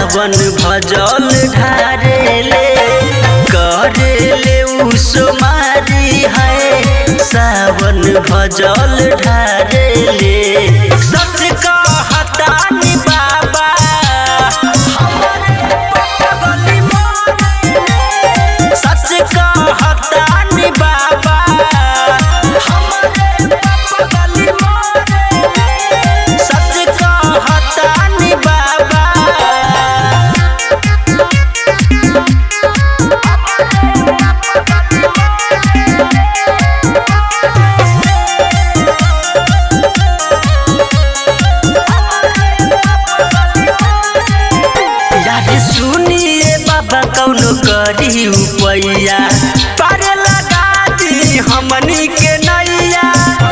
सावन भजल ढारेले करेले उसमारी है सावन भजल ढारेले सच कहतानी बाबा हमरे पगली मोरे सच कहतानी बाबा हमरे पगली मोरे सच कहतानी बाबा यारे सुनिए बाबा कौनो करी उपैया पारे लगा दी हमनी के नैया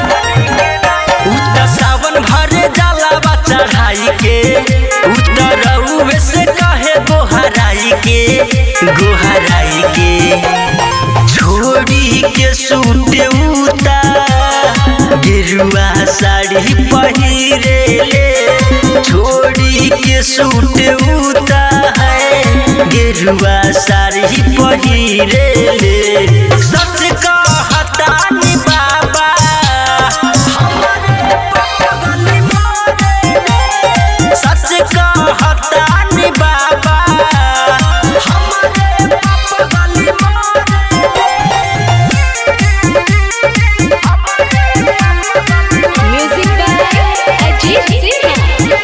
उत सावन भरे जाला बा चढ़ाई के उत रउवे से कहे गोहराई के गोहराई के छोड़ी के सूटे उता गिरुआ साड़ी पहिरेले छोड़ी के सूट उता है गिरुआ साड़ी पहिरेले सच कहतानी बाबा हमरे पगली मोरे सच कहतानी बाबा हमरे पगली Music by Ajit Sinha.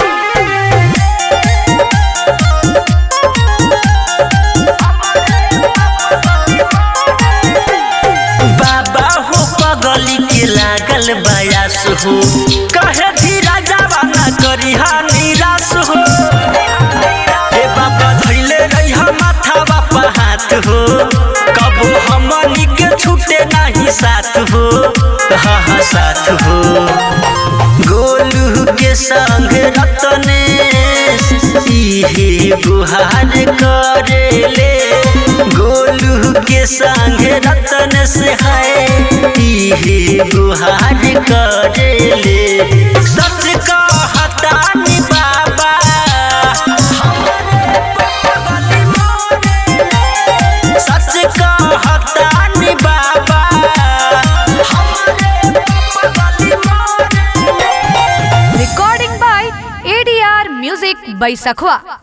बाबा हो पगली के लागल बयास हो कहे धीरा जवाना करी हा निराश हो हे बाबा धैले रही माथा बापा हाथ हो कबो हमनी के छूटे नहीं साथ हो हा हा साथ हो गोलू के संग रतनेश इहे गुहार करेले गोलू के संग रतनेश है इहे गुहार करेले सच कहतानी बाबा हमरे पगली मोरे सच कहतानी बाबा हमरे पगली मोरे Recording by ADR Music by Sakhwa.